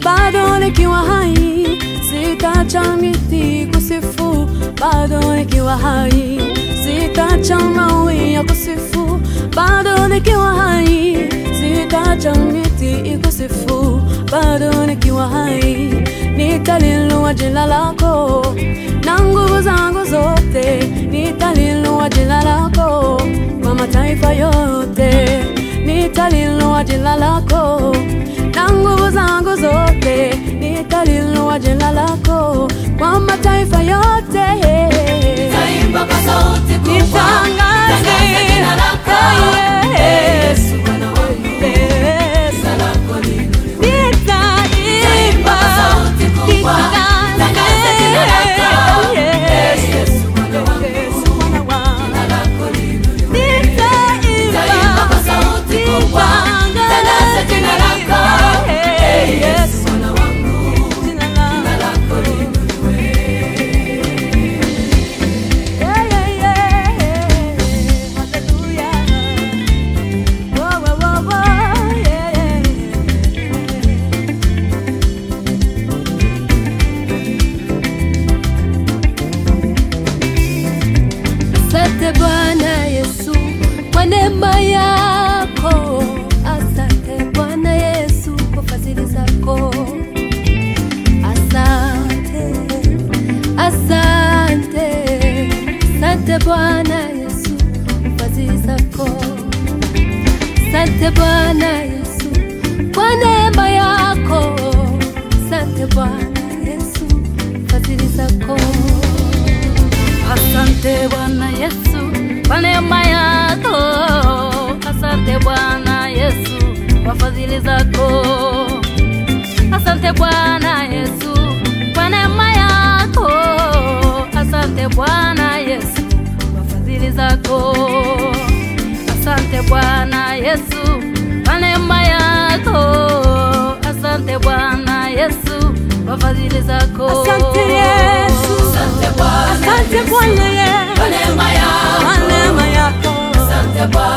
bado nikiwa hai sitacha miti kusifu, bado nikiwa hai sitacha mawe ya kusifu, bado nikiwa hai sitacha miti ikusifu, bado nikiwa hai nitalilua jina lako na nguvu zangu zote, nitalilua jina lako kwa mataifa yote, nitalilua jina lako na nguvu zangu zote, nitalilua jina lako kwa mataifa yote. Taimba kwa sauti kubwa, Nitangaze tangaza jina lako. Yesu Bwana wangu, jina lako liinuliwe. Taimba kwa sauti kubwa, tangaza jina lako. Yesu Bwana wangu, jina lako liinuliwe. Taimba kwa sauti kubwa, tangaza jina lako. Yesu Bwana wangu, jina lako liinuliwe. Asante Bwana Yesu kwa neema yako, asante Bwana Yesu kwa fadhili zako, asante, asante, asante Bwana Yesu kwa fadhili zako, asante Bwana Yesu kwa neema yako, asante Bwana Yesu kwa fadhili zako. Asante Bwana Yesu kwa neema yako, asante Bwana Yesu kwa fadhili zako, asante Bwana Yesu kwa neema yako, asante Bwana Yesu kwa fadhili zako, asante Bwana Yesu kwa neema yako, asante Bwana Yesu kwa fadhili zako. Asante Yesu, Asante Bwana, asante Bwana Yesu kwa neema yako. kwa neema yako. Asante Bwana.